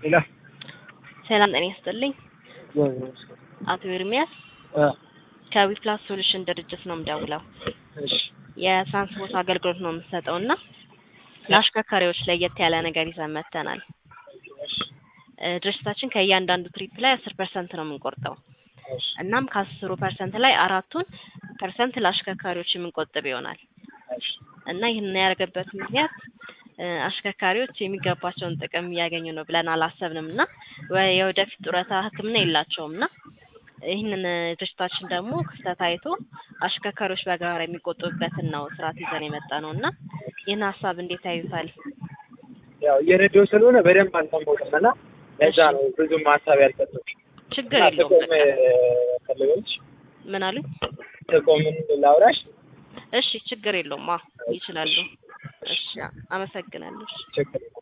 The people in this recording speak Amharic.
ሌላ ሰላም ጤና ይስጥልኝ። አቶ ኤርሚያስ ከዊፕላስ ሶሉሽን ድርጅት ነው የምደውለው። እሺ የትራንስፖርት አገልግሎት ነው የምትሰጠው እና ለአሽከርካሪዎች ለየት ያለ ነገር ይዘን መጥተናል። እ ድርጅታችን ከእያንዳንዱ ትሪፕ ላይ አስር ፐርሰንት ነው የምንቆርጠው። እናም ከአስሩ ፐርሰንት ላይ አራቱን ፐርሰንት ለአሽከርካሪዎች የምንቆጥብ ይሆናል እና ይህንን ያደረገበት ምክንያት እ አሽከርካሪዎች የሚገባቸውን ጥቅም እያገኙ ነው ብለን አላሰብንም እና ወ- የወደፊት ጡረታ ሕክምና የላቸውም እና ይህንን ድርጅታችን ደግሞ ክፍተት አይቶ አሽከርካሪዎች በጋራ የሚቆጥቡበትን ነው ስርዓት ይዘን የመጣ ነው እና ይህን ሀሳብ እንዴት ያዩታል? ያው እየነዳሁ ስለሆነ በደንብ አልሰማሁትም እና ለዛ ነው ብዙም ሀሳብ ያልሰጠሁት። ችግር እና የለውም። ጥቆም በቃ ፈልገች ምን አሉኝ? ጥቆምን ላውራሽ እሺ ችግር የለውም። አዎ ይችላሉ። እሺ አመሰግናለሁ። እሺ። ችግር የለም።